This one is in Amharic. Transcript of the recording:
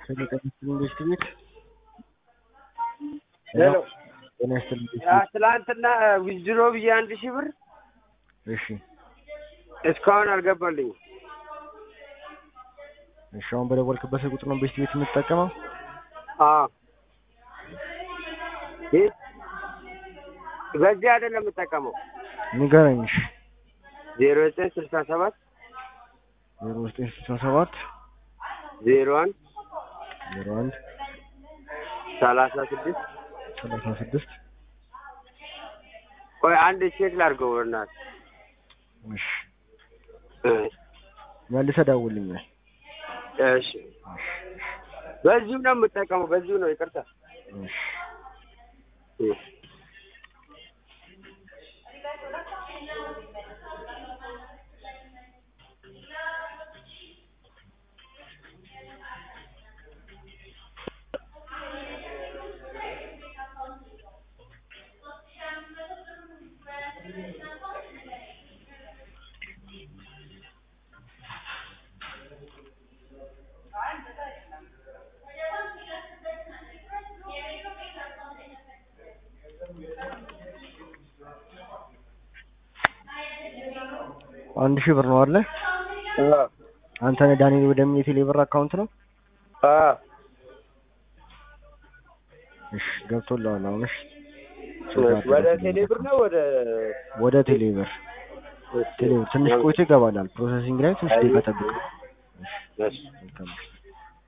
ከሚቀጥል ኢንቨስትሜንት ሄሎ ጤና ይስጥልኝ። ትላንትና ዊዝድሮ ብዬ አንድ ሺህ ብር እሺ እስካሁን አልገባልኝም። እሺ አሁን በደወልክበት ስልክ ቁጥር ነው ኢንቨስት ቤት የምትጠቀመው? አዎ ይህ በዚህ አይደለም የምጠቀመው። ንገረኝ። እሺ ዜሮ ዘጠኝ ስልሳ ሰባት ዜሮ ዘጠኝ ስልሳ ሰባት ዜሮ አንድ ዜሮ አንድ ሰላሳ ስድስት ሰላሳ ስድስት ቆይ አንድ ቼክ ላድርገው በእናትህ እሺ እ መልሰህ ደውልልኝ። እሺ በዚሁ ነው የምጠቀመው። በዚሁ ነው ይቅርታ። እሺ እ አንድ ሺህ ብር ነው አይደለ? አ አንተ ነህ ዳንኤል ወደሚል የቴሌ ብር አካውንት ነው? አ እሺ ገብቶልሃል አሁን። እሺ ወደ ቴሌ ብር ነው ወደ ወደ ቴሌ ብር ቴሌ ብር ትንሽ ቆይቶ ይገባላል። ፕሮሰሲንግ ላይ ትንሽ ደቂቃ ጠብቅ። እሺ መልካም እሺ